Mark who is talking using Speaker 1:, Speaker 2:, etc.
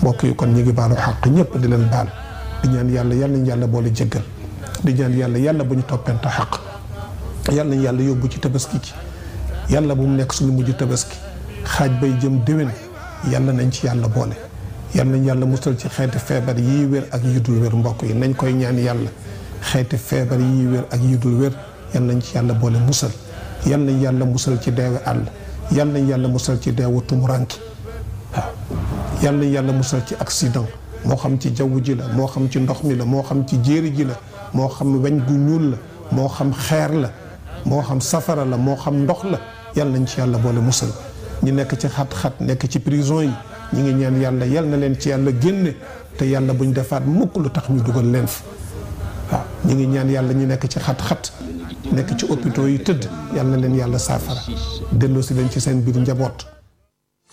Speaker 1: mbokk yi kon ñu ngi baalu xàq ñëpp di leen baal di ñaan yàlla yal nañ yàlla boole jéggal di ñaan yàlla yàlla bu ñu toppante xaq yal nañ yàlla yóbbu ci tabaski ci yàlla bu mu nekk suñu mujj tabaski xaaj bay jëm déwén yàlla nañ ci yàlla boole yal nañ yàlla musal ci xeeti feebar yii wér ak yi dul wér mbokk yi nañ koy ñaan yàlla xeeti feebar yii wér ak yi dul wér yal nañ ci yàlla boole musal yal nañ yàlla musal ci deewe àll yal nañ yàlla musal ci deewu tumuranki waaw yal nañ yàlla musal ci accident moo xam ci jaww ji la moo xam ci ndox mi la moo xam ci jéeri ji la moo xam weñ gu ñuul la moo xam xeer la moo xam safara la moo xam ndox la yal nañ ci yàlla boole musal ñi nekk ci xat-xat nekk ci prison yi ñi ngi ñaan yàlla yal na leen ci yàlla génne te yàlla buñ defaat mukk lu tax ñu dugal leen fa waaw ñi ngi ñaan yàlla ñu nekk ci xat-xat nekk ci hôpitaux yi tëdd yal na leen yàlla saafara delloo si leen ci seen biir njaboot